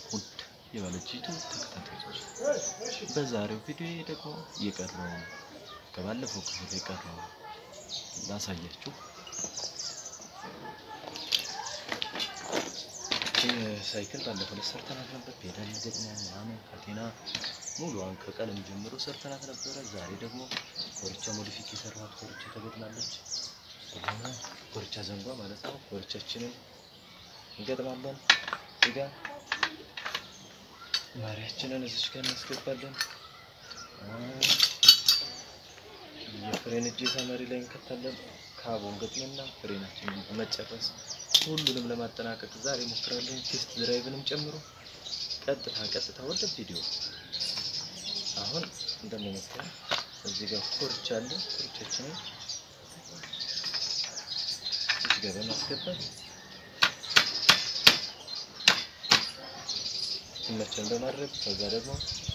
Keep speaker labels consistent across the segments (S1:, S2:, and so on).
S1: ውድ የባለጅቱ ተከታታዮች በዛሬው ቪዲዮ ደግሞ የቀረውን ከባለፈው ክፍል የቀረውን ላሳያችሁ። ሳይክል ባለፈው ዕለት ሰርተናት ነበር። ፔዳል ገጥመን ምናምን ካቴና ሙሉዋን ከቀለም ጀምሮ ሰርተናት ነበረ። ዛሬ ደግሞ ኮርቻ ሞዲፊክ የሰራኋት ኮርቻ ተገጥማለች። ስለሆነ ኮርቻ ዘንጓ ማለት ነው። ኮርቻችንን እንገጥማለን። እዚጋ ማሪያችንን እዚች ጋር እናስገባለን። የፍሬን እጀታ መሪ ላይ እንከታለን። ካቦን ገጥመና ፍሬናችንን በመጨረስ ሁሉንም ለማጠናቀቅ ዛሬ ሞክራለን። ቴስት ድራይቭንም ጨምሮ ቀጥታ ቀጥታ ወደ ቪዲዮ አሁን እንደምንመጣው እዚህ ጋር ኮርቻ አለ። ኮርቻችንን እዚህ ጋር በማስገባት ሲመቸን በማድረግ ከዛ ደግሞ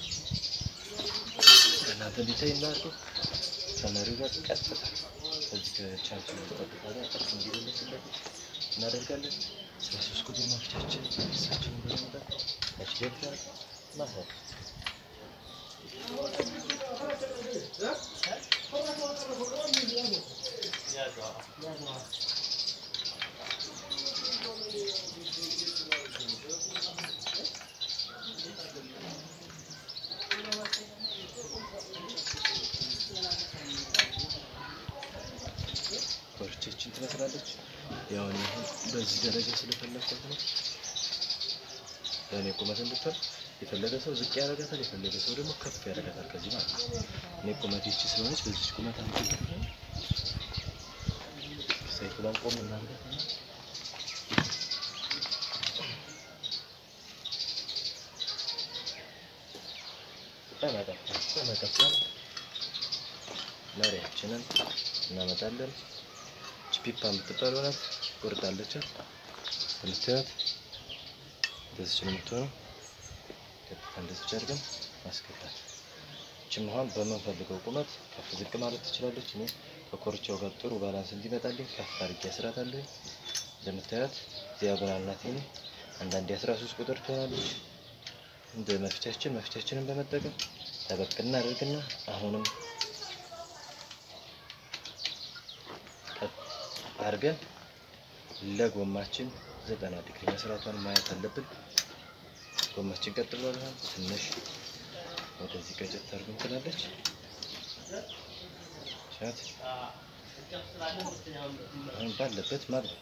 S1: እናንተ እንዲታይ እናድርገው ከመሪው ጋር ቀጥታ ከዚህ ከቻርጅ ቀጥታ ጋር ቀጥ እንዲመለስለት እናደርጋለን። ስለ ሶስት ቁጥር መፍቻችን እሳችንን በመምጣት ታች ገብተን ማሰር ኮርቻችን ትመስላለች። ያው እኔ አሁን በዚህ ደረጃ ስለፈለኳት ነው። ለእኔ ቁመት እንድትሆን የፈለገ ሰው ዝቅ ያደርጋታል፣ የፈለገ ሰው ደግሞ ከፍ ያደርጋታል። ከዚህ ማለት ነው። እኔ ቁመት ይቺ ስለሆነች በዚች ቁመት አንቺ ሳይክሏን ቆም እናድርጋት ነው። በመቀጠል በመቀጠል መሪያችንን እናመጣለን። ፒፓ የምትባለው ናት። ቁርጣለች የምታዩት እንደዚች ነው የምትሆነው። ቀጥታ እንደዚች አድርገን ማስገባት። እችም አሁን በምንፈልገው ቁመት ከፍ ዝቅ ማለት ትችላለች። እኔ ከኮርቻው ጋር ጥሩ ባላንስ እንዲመጣልኝ ከፍ አድርጌ አስራታለሁ። እንደምታዩት ዲያጎናል ናት። እኔ አንዳንዴ አስራ ሶስት ቁጥር ትሆናለች። እንደ መፍቻችን መፍቻችንን በመጠቀም ጠበቅ እናደርግና አሁንም አድርገን ለጎማችን ዘጠና ዲግሪ መስራቷን ማየት አለብን። ጎማችን ቀጥ ብሏል። ትንሽ ወደዚህ ቀጨት አድርገን ትላለች ሻት አሁን ባለበት ማድረግ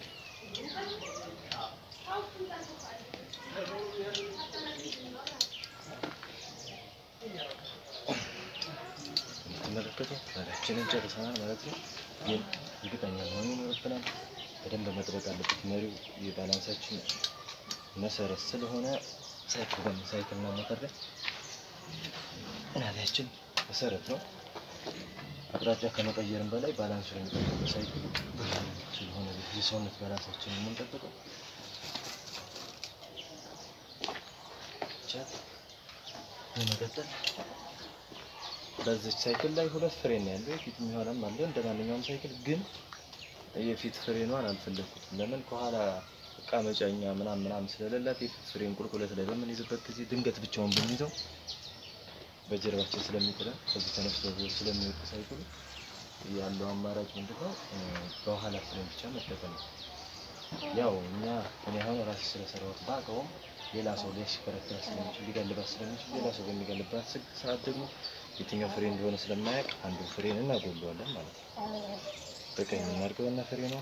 S1: የምትመለከተው መሪያችንን ጨርሰናል ማለት ነው። ግን እርግጠኛ መሆን ይኖርብናል። በደንብ መጥበቅ አለበት። መሪው የባላንሳችን መሰረት ስለሆነ ሳይክል በሳይክልና ሞተር ላይ ናሊያችን መሰረት ነው። አቅጣጫ ከመቀየርም በላይ ባላንሱ የሚጠብቀው ሳይክል ስለሆነ የሰውነት ባላንሳችን የምንጠብቀው ቻት በመቀጠል በዚች ሳይክል ላይ ሁለት ፍሬን ነው ያለው። የፊት የሚሆነም አለ እንደ ማንኛውም ሳይክል ግን የፊት ፍሬኗን አልፈለግኩትም። ለምን ከኋላ እቃ መጫኛ ምናምን ምናምን ስለሌላት የፊት ፍሬን ቁልቁለት ላይ በምንይዝበት ጊዜ ድንገት ብቻውን ብንይዘው በጀርባችን ስለሚጥለን ከዚህ ተነስቶ ስለሚወድቅ ሳይክሉ ያለው አማራጭ ምንድነው? በኋላ ፍሬን ብቻ መጠቀም ነው። ያው እኛ እኔ አሁን ራሴ ስለሰራሁት ባውቀውም ሌላ ሰው ሊያሽከረክራት ስለሚችል ሊጋልባት ስለሚችል ሌላ ሰው በሚጋልባት ሰዓት ደግሞ የትኛው ፍሬን እንደሆነ ስለማያውቅ አንዱ ፍሬን እናጎለዋለን ማለት ነው። በቀኝ እናድርገውና ፍሬ ነው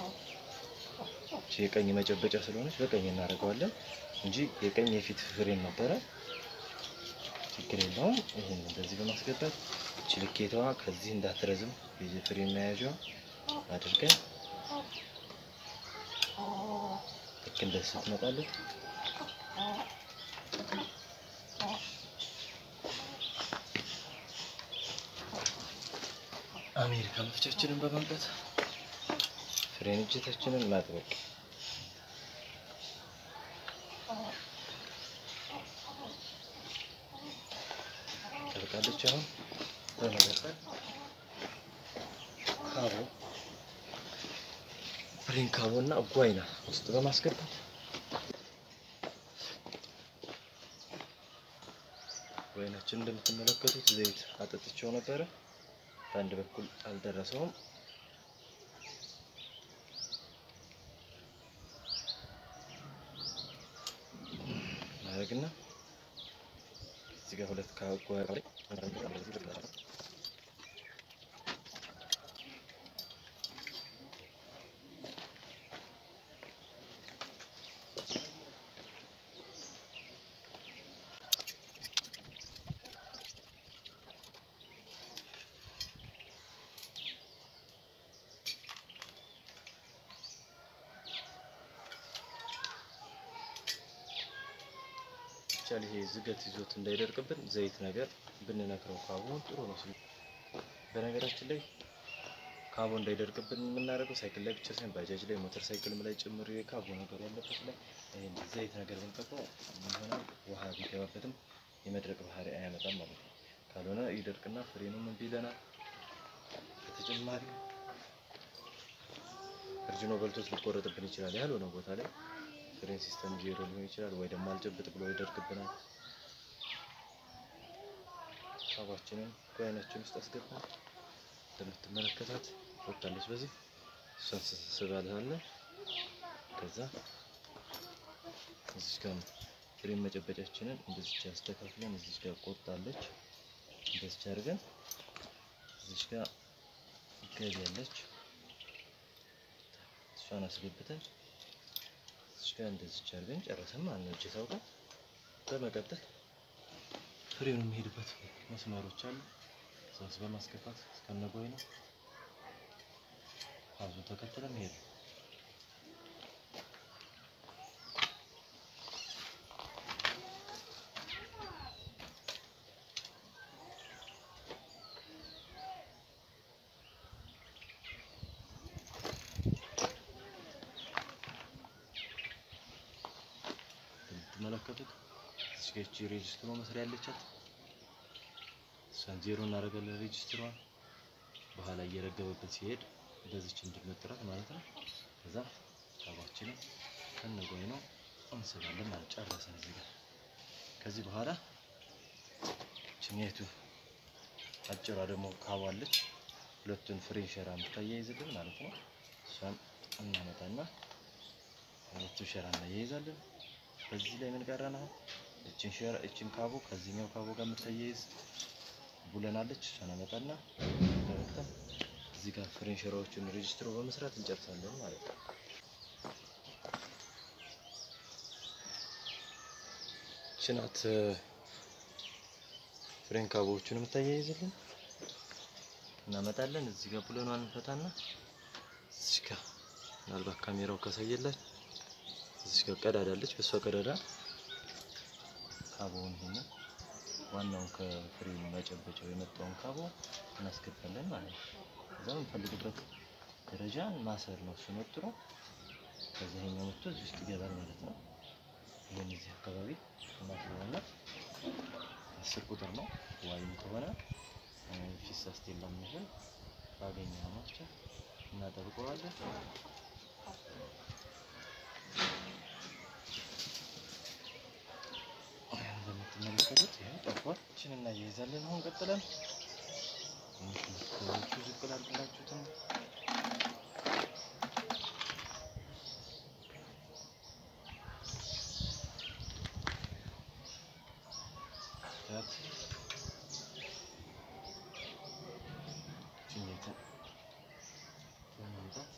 S1: የቀኝ መጨበጫ ስለሆነች በቀኝ እናደርገዋለን እንጂ የቀኝ የፊት ፍሬን ነበረ። ችግር የለውም። ይህን እንደዚህ በማስገባት ችልኬታዋ ከዚህ እንዳትረዝም የፍሬን መያዣዋ አድርገን ልክ እንደዚህ ትመጣለች። አሜሪካ መፍቻችንን በማምጣት ፍሬን እጀታችንን ማጥበቅ ጠብቃለች። አሁን በመቀጠል ካቦ ፍሬን ካቦ እና ጓይና ውስጥ በማስገባት ኮይናችን እንደምትመለከቱት ዘይት አጠጥቼው ነበረ። በአንድ በኩል አልደረሰውም። ማድረግና እዚህ ጋር ሁለት ካጓ ይቻል ይሄ ዝገት ይዞት እንዳይደርቅብን ዘይት ነገር ብንነክረው ካቦን ጥሩ ነው። በነገራችን ላይ ካቦ እንዳይደርቅብን የምናደርገው ሳይክል ላይ ብቻ ሳይሆን ባጃጅ ላይ፣ ሞተር ሳይክልም ላይ ጭምር የካቦ ነገር ያለበት ላይ ይሄን ዘይት ነገር ብንቀባው ይሆናል። ውሃ ቢገባበትም የመድረቅ ባህሪ አያመጣም ማለት ነው። ካልሆነ ይደርቅና ፍሬኑም እምቢ ይለናል። በተጨማሪ እርጅኖ በልቶት ሊቆረጥብን ይችላል ያልሆነ ቦታ ላይ ፍሬን ሲስተም ዜሮ ሊሆን ይችላል፣ ወይ ደግሞ አልጨብጥ ብሎ ይደርቅብናል። ሳባችንን ኮይናችን ውስጥ አስገባን። እንደምትመለከታት ወጣለች። በዚህ እሷን ስባልታለን። ከዛ እዚች ጋር ፍሬን መጨበጫችንን እንደዚች አስተካክለን እዚች ጋር ቆርጣለች። እንደዚች አድርገን እዚች ጋር ገቢያለች። እሷን አስገብተን እዚህ ጋር እንደዚህ አድርገን ጨረሰን ማለት ነው። እጀታው ጋር በመቀጠል ፍሬኑ የሚሄድበት መስመሮች አሉ። እዛስ በማስገባት እስከነጎይ ነው አዙ ተከትለን ሄዱ። የምትመለከቱት እዚህ ጋር እቺ ሬጅስትሮ መስሪያ ያለቻት እሷን ዜሮ እናደርጋለን። ሬጅስትሯን በኋላ እየረገበበት ሲሄድ በዚች እንድንመጥራት ማለት ነው። ከዛ ካባችንን ከነጎይ ነው እንስባለን ማለት ጨረሰን። እዚህ ጋር ከዚህ በኋላ ችኛይቱ አጭሯ ደግሞ ካቧለች ሁለቱን ፍሬን ሸራ የምታያይዝልን ማለት ነው። እሷን እናመጣና ሁለቱ ሸራ እናያይዛለን። በዚህ ላይ ምን ቀረን? አሁን እችን ሸራ እችን ካቦ ከዚህኛው ካቦ ጋር የምታያይዝ ቡለናለች። እሷን አመጣና ደረክተን እዚህ ጋር ፍሬን ሸራዎችን ሬጅስትሮ በመስራት እንጨርሳለን ማለት ነው። ችናት ፍሬን ካቦዎቹን የምታያይዝልን እናመጣለን። እዚህ ጋር ቡለኗን እንፈታና እዚህ ጋር ምናልባት ካሜራው ካሳየላች እዚህ ጋር ቀዳዳ አለች። በሷ ቀዳዳ ካቦውን ይሄን ዋናውን ከፍሬም መጨበጫው የመጣውን ካቦ እናስገባለን ማለት ነው። ከዛ የምንፈልግበት ደረጃ ማሰር ነው። እሱ ወጥሮ ከዛ ይሄኛው መጥቶ እዚህ ውስጥ ይገባል ማለት ነው። ይሄን እዚህ አካባቢ እናስረዋና አስር ቁጥር ነው ዋይም ከሆነ ፊሳ ስቴላ የሚሆን ባገኘው ናቸው እናጠብቀዋለን። እንደምትመለከቱት ይሄ ጠፏል። እችን እናያይዛለን። አሁን ቀጥለን ሰዎቹ ዝቅ ላድርግላችሁትም ችኝትን በማምጣት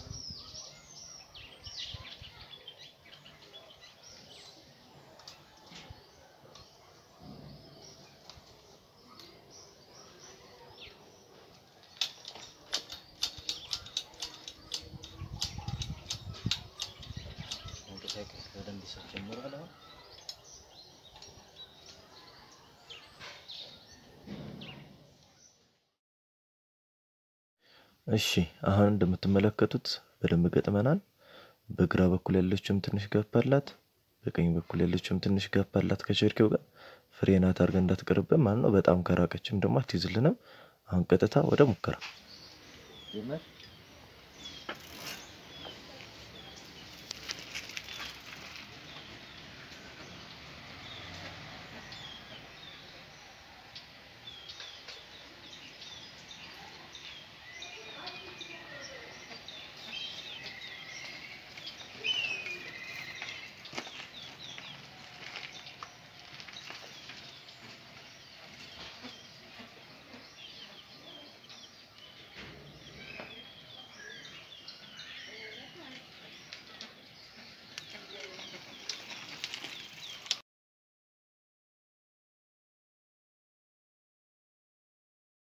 S1: መንቀሳቀስ በደንብ ሰው ጀምሯል። አሁን እሺ አሁን እንደምትመለከቱት በደንብ ገጥመናል። በግራ በኩል ያለችውም ትንሽ ጋፕ አላት፣ በቀኝ በኩል ያለችውም ትንሽ ጋፕ አላት። ከቸርኬው ጋር ፍሬናት አድርገን እንዳትቀርብን ማለት ነው። በጣም ከራቀችም ደግሞ አትይዝልንም። አሁን ቀጥታ ወደ ሙከራ ጀመር